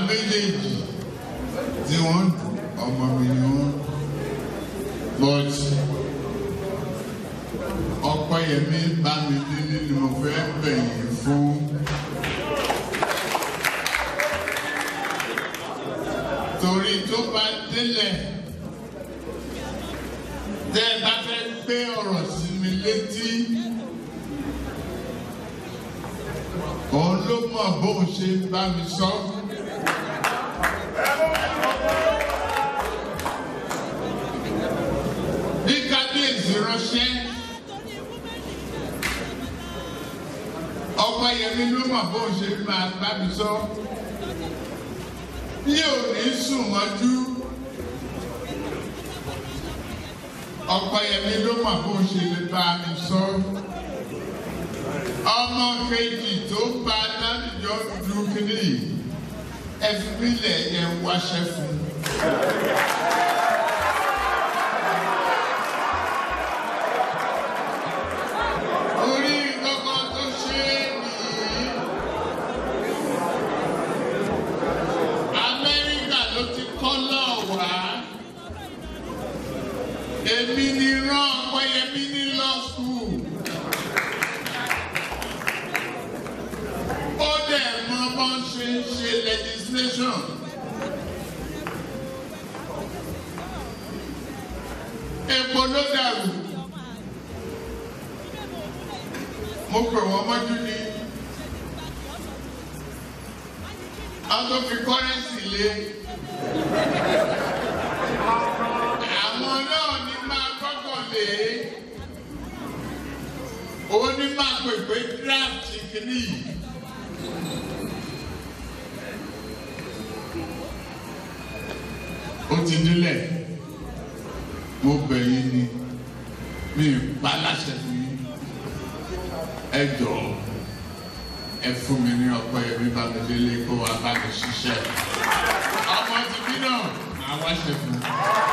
méjèèjì tí wọ́n dùn ọmọ mi ni wọ́n but ọpẹ́yẹmí bá mi délé ni mo fẹ́ bẹ̀yìn fún. torí tó bá délẹ̀ tẹ́ ẹ bá fẹ́ gbé ọ̀rọ̀ sí mi létí òun ló mọ̀ bóun ṣe bá mi sọ. bí kábíyèsí ránṣẹ́ ọpẹ́yẹmí ló mọ̀ bóun ṣe máa bá mi sọ. bí ò ní sùn mọ́jú ọpẹ́yẹmí ló mọ̀ bóun ṣe lè bá mi sọ. ọmọ kejì tó bá ládìjọ́ dúdú kínní yìí ẹ fi mí lẹ̀ ẹ wáṣẹ́ fún un. orí kankan tó ṣe é nìyí. Amẹ́ríkà ló ti kọ́ náà wá. Èmi ni rán Ọpẹ́yẹmí ní law school. Ó dẹ̀ mọ bọ́n ṣe ń ṣe legislation. Epo ló dàrú. Mo pè wọ́n mọ́jú ní. Wọ́n tó fi kọ́rẹ́nsì lé. Àwọn náà ní máa kọ́kọ́ lé. Òun ní máa pè pé draft kìíní yìí. Ó ti nílẹ̀. Mo bẹ̀ yín ni. Mi ì pa láṣẹ fún yín. Ẹ jọ̀ọ́ ẹ fún mi ní Ọpẹ́yẹmí Bámidélé kó wá bá mi ṣiṣẹ́. ọmọ tìbí náà máa wá ṣe fún un.